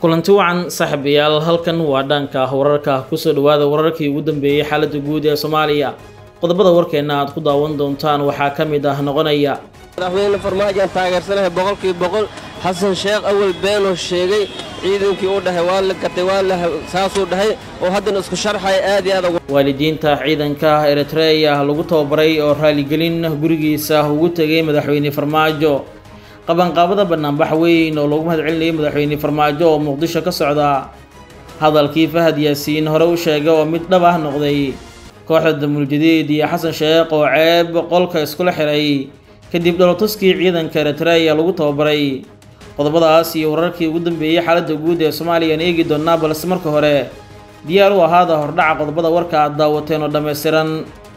kulanti wacan saaxiibayaal halkan waa dhanka wararka kusoo dhawaada wararkii ugu dambeeyey xaaladda guud ee soomaaliya qodobada warkeenna aad ku daawan doontaan waxaa ka mid ah noqonaya madaxweyne farmaajoan taageersanahay boqolkii boqol xasan sheekh awal beenoo sheegay ciidankii u dhahay waa la gatay waa la saasuu dhahay oo haddana isku sharxaya aad iyo aad waalidiinta ciidanka eritreya lagu tababaray oo raaligelin gurigiisa ugu tegay madaxweyne farmaajo qabanqaabada banaanbax weyn oo loogu mahadcelinayay madaxweyne farmaajo oo muqdisho ka socda hadalkii fahad yaasiin hore u sheegay oo mid dhab ah noqday kooxda damuuljadiid iyo xasan sheekh oo ceeb qolka iskula xiray kadib dholotuskii ciidanka eritreya lagu tababaray qodobadaas iyo wararkii ugu dambeeyey xaaladda guud ee soomaaliyaan eegi doonnaa balse marka hore diyaar u ahaada hordhaca qodobada warka aad daawateen oo dhammaystiran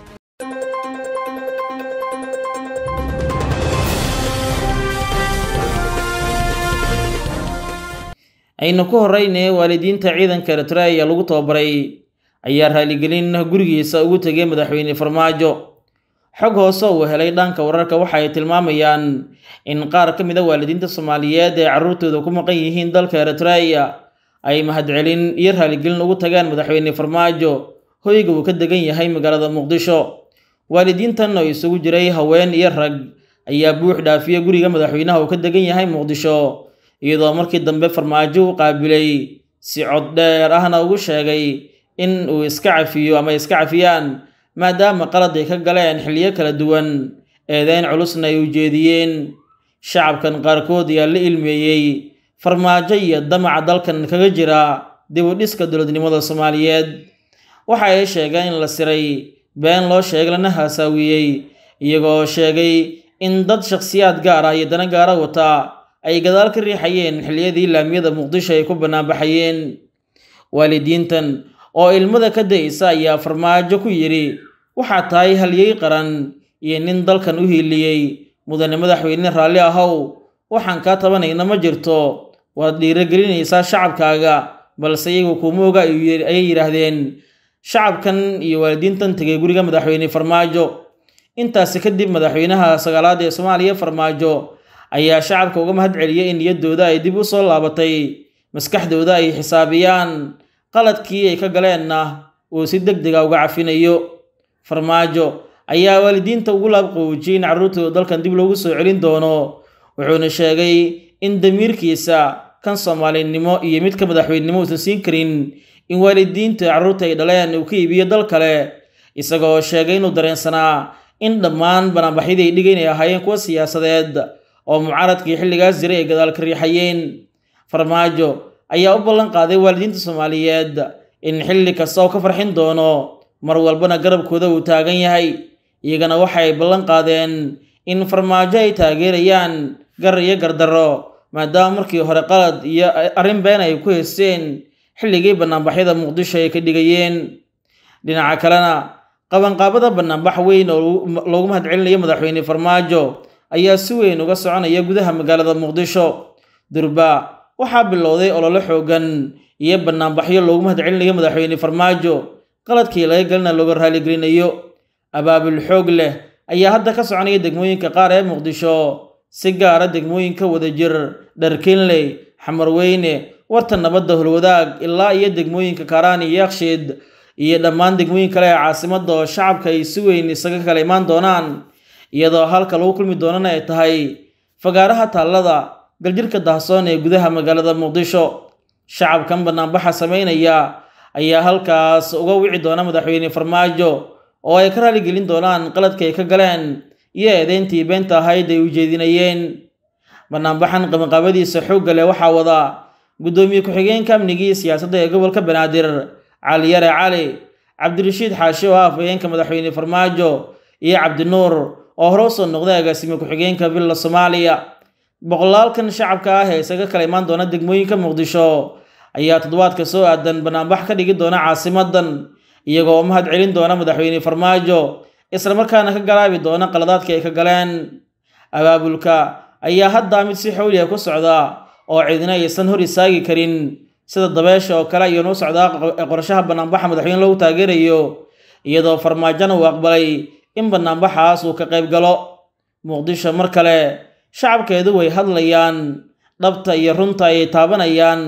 aynu ku horreynay waalidiinta ciidanka eritreya lagu tababaray ayaa raaligelin gurigiisa ugu tegay madaxweyne farmaajo xog hoose uu helay dhanka wararka waxa ay tilmaamayaan in qaar ka mid a waalidiinta soomaaliyeed ee carruurtooda ku maqan yihiin dalka eritreya ay mahadcelin iyo raaligelin ugu tagaan madaxweyne farmaajo hoyga uu ka degan yahay magaalada muqdisho waalidiintan oo isugu jiray haween iyo rag ayaa buux dhaafiya guriga madaxweynaha uu ka degan yahay muqdisho iyadoo markii dambe farmaajo u qaabilay si cod dheer ahna ugu sheegay in uu iska cafiyo ama iska cafiyaan maadaama qalad ay ka galeen xilliyo kala duwan eedeyn culusna ay ujeediyeen shacabkan qaarkood ayaa la ilmeeyey farmaajo iyo damaca dalkan kaga jira dib u dhiska dowladnimada soomaaliyeed waxa ay sheegeen in la siray been loo sheegay lana haasaawiyey iyagoo sheegay in dad shakhsiyaad gaar ah iyo dana gaara wata ay gadaal ka riixayeen xilliyadii laamiyada muqdisho ay ku banaanbaxayeen waalidiintan oo ilmada ka da'isa ayaa farmaajo ku yidhi waxaa tahay halyey qaran iyo nin dalkan u hiiliyey mudane madaxweyne raalli ahow waxaan kaa tabanayna ma jirto waad dhiirogelinaysaa shacabkaaga balse iyagu kuma oga ayay yidhaahdeen shacabkan iyo waalidiintan tegay guriga madaxweyne farmaajo intaasi kadib madaxweynaha sagaalaad ee soomaaliya farmaajo ayaa shacabka uga mahad celiyay in niyaddooda ay dib u soo laabatay maskaxdooda ay xisaabiyaan qaladkii ay ka galeenna uu si deg dega uga cafinayo farmaajo ayaa waalidiinta ugu laabqoojiyey in carruurtooda dalkan dib loogu soo celin doono wuxuuna sheegay in damiirkiisa kan soomaalinimo iyo midka madaxweynenimo uusan siin karin in waalidiinta carruurta ay dhaleen uu ka iibiyo dal kale isagoo sheegay inuu dareensanaa in dhammaan banaanbaxyadii ay dhigay inay ahaayeen kuwa siyaasadeed oo mucaaradkii xilligaas jiray ay gadaal ka riixayeen farmaajo ayaa u ballan qaaday waalidiinta soomaaliyeed in xilli kasta oo ka farxin doono mar walbana garabkooda uu taagan yahay iyagana waxay ballan qaadeen in farmaajo ay taageerayaan gar iyo gardarro maadaama markii hore qalad iyo arrin been ay ku haysteen xilligii banaanbaxyada muqdisho ay ka dhigayeen dhinaca kalena qabanqaabada banaanbax weyn oo loogu mahadcelinayo madaxweyne farmaajo ayaa si weyn uga soconaya gudaha magaalada muqdisho durba waxaa bilowday ololo xoogan iyo banaanbaxyo loogu mahadcelinayo madaxweyne farmaajo qaladkii laga galina looga raaligelinayo abaabul xoog leh ayaa hadda ka soconaya degmooyinka qaar ee muqdisho si gaara degmooyinka wadajir dharkinley xamarweyne warta nabadda holwadaag ilaa iyo degmooyinka kaaraan iyo yakshiid iyo dhammaan degmooyin kale ee caasimada oo shacabka ay si weyn isaga kala imaan doonaan iyadoo halka lagu kulmi doonana ay tahay fagaaraha taallada galjirka dahsoon ee gudaha magaalada muqdisho shacabkan banaanbaxa samaynaya ayaa halkaas uga wici doona madaxweyne farmaajo oo ay ka raaligelin doonaan qaladka ay ka galeen iyo eedeyntii beenta ahayd ay ujeedinayeen banaanbaxan qabanqaabadiisa xoogga leh waxaa wada guddoomiye ku-xigeenka amnigii siyaasadda ee gobolka banaadir cali yare cali cabdirashiid xaashi oo ah afhayeenka madaxweyne farmaajo iyo cabdinuur oo hore usoo noqday agaasime ku-xigeenka villa soomaaliya boqolaalkan shacabka ah ee isaga kala imaan doona degmooyinka muqdisho ayaa toddobaadka soo aadan banaanbax ka dhigi doona caasimadan iyagoo mahad celin doona madaxweyne farmaajo islamarkaana ka galaabi doona qaladaadka ay ka galeen abaabulka ayaa hadda mid si xowliya ku socda oo cidina aysan hor istaagi karin sida dabeesha oo kale ayuuna u socdaa qorshaha banaanbaxa madaxweyne lagu taageerayo iyadoo farmaajona uu aqbalay in banaanbaxaas uu ka qayb galo muqdisho mar kale shacabkeedu way hadlayaan dhabta iyo runta ayay taabanayaan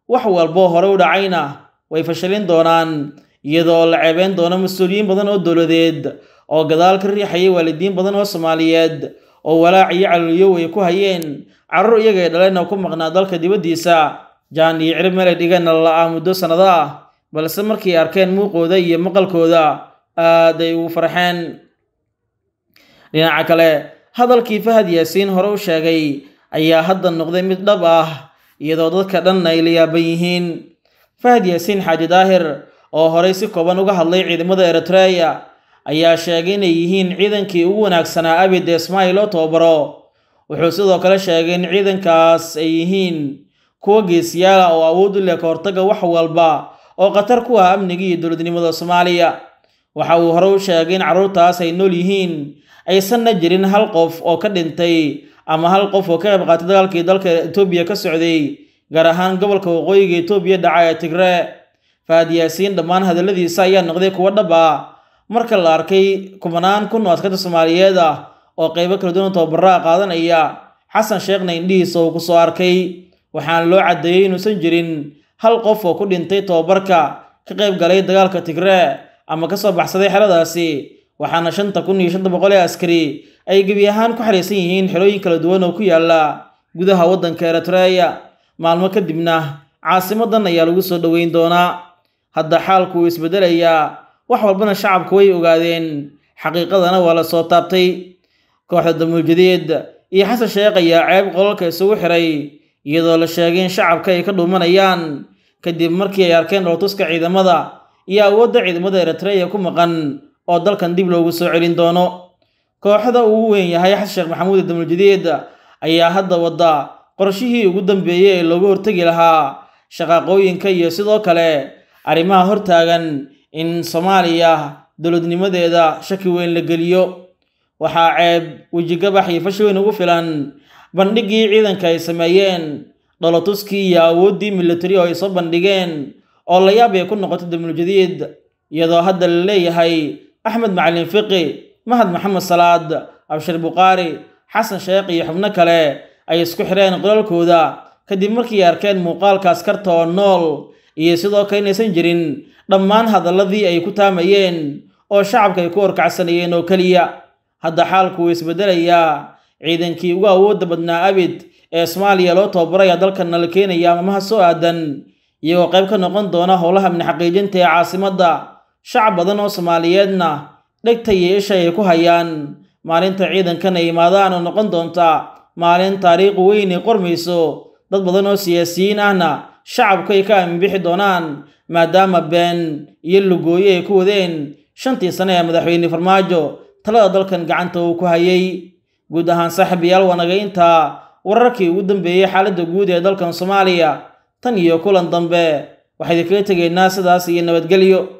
wax walboo hore u dhacayna way fashilin doonaan iyadoo la ceebeyn doono mas-uuliyiin badan oo dowladeed oo gadaal ka riixayay waalidiin badan oo soomaaliyeed oo walaac iyo calooliyow ay ku hayeen carruur iyagay dhaleen oo ku maqnaa dalka dibaddiisa jaan iyo cirib meelay dhigeenna la-aa muddo sannado ah balse markay arkeen muuqooda iyo maqalkooda aad ay ugu farxeen dhinaca kale hadalkii fahad yaasiin hore u sheegay ayaa hadda noqday mid dhab ah iyadoo dadka dhan ay la yaaban yihiin fahad yaasiin xaaji daahir oo horey si kooban uga hadlay ciidamada eritreya ayaa sheegay inay yihiin ciidankii ugu wanaagsanaa abid ee ismaail oo tababaro wuxuu sidoo kale sheegay in ciidankaas ay yihiin kuwa geesiyaala oo awood u leh ka hortagga wax walba oo khatar ku ah amniga iyo dowladnimada soomaaliya waxa uu hore u sheegay in carruurtaas ay nool yihiin aysanna jirin hal qof oo ka dhintay ama hal qof oo ka qayb qaatay dagaalkii dalka etoobiya ka socday gaar ahaan gobolka waqooyiga etoobiya dhaca ee tigree fahad yaasiin dhammaan hadalladiisa ayaa noqday kuwo dhab ah marka la arkay kumanaan kun oo askarta soomaaliyeed ah oo qaybo kala duwan tababaraa qaadanaya xasan sheekhna indhihiisa uu ku soo arkay waxaana loo caddeeyey inuusan jirin hal qof oo ku dhintay tababarka ka qayb galay dagaalka tigree ama ka soo baxsaday xeradaasi waxaana shanta kun iyo shanta boqol ee askari ay gebi ahaan ku xariisan yihiin xerooyin kala duwan oo ku yaala gudaha waddanka eritreya maalmo kadibna caasimadan ayaa lagu soo dhoweyn doonaa hadda xaalku wuu isbeddelayaa wax walbana shacabku way ogaadeen xaqiiqadana waa la soo taabtay kooxda damuuljadeed iyo xasan sheekh ayaa ceeb qolalka isugu xiray iyadoo la sheegay in shacabka ay ka dhuumanayaan kadib markii ay arkeen dholtuska ciidamada iyo awoodda ciidamada eritreya ku maqan oo dalkan dib loogu soo celin doono kooxda ugu weyn yahay xasan sheekh maxamuud damuuljadeed ayaa hadda wadda qorshihii ugu dambeeyey ee looga hortegi lahaa shaqaaqooyinka iyo sidoo kale arrimaha hortaagan in soomaaliya dowladnimadeeda shaki weyn la geliyo waxaa ceeb wejigabax iyo fashi weyn ugu filan bandhiggii ciidanka ay sameeyeen dholotuskii iyo awooddii militari oo ay soo bandhigeen oo la yaab ay ku noqotay damuuljadiid iyadoo hadda la leeyahay axmed macalin fiqi mahad maxamed salaad abshir bukhaari xasan sheekh iyo xubno kale ay isku xireen qolalkooda kadib markii arkeen muuqaalka askarta oo nool iyo sidoo kale inaysan jirin dhammaan hadalladii ay ku taamayeen oo shacabka ay ku horkacsanayeen oo keliya hadda xaalku wuu isbeddelayaa ciidankii ugu awoodda badnaa abid ee soomaaliya loo tababaraya dalkanna la keenaya mamaha soo aadan iyagoo qayb ka noqon doona howlaha amni xaqiijinta ee caasimadda shacab badan oo soomaaliyeedna dhegta iyo isha ay ku hayaan maalinta ciidankan ay imaadaan oo noqon doonta maalin taariikhu weyn ay qormayso dad badan oo siyaasiyiin ahna shacabku ay ka aaminbixi doonaan maadaama been iyo lugooye ay ku wadeen shantii sane ee madaxweyne farmaajo talada dalkan gacanta uu ku hayay guud ahaan saaxiibayaal wanaga intaa wararkii ugu dambeeyey xaaladda guud ee dalkan soomaaliya tan iyo kulan dambe waxaynu kaga tegaynaa sidaas iyo nabadgelyo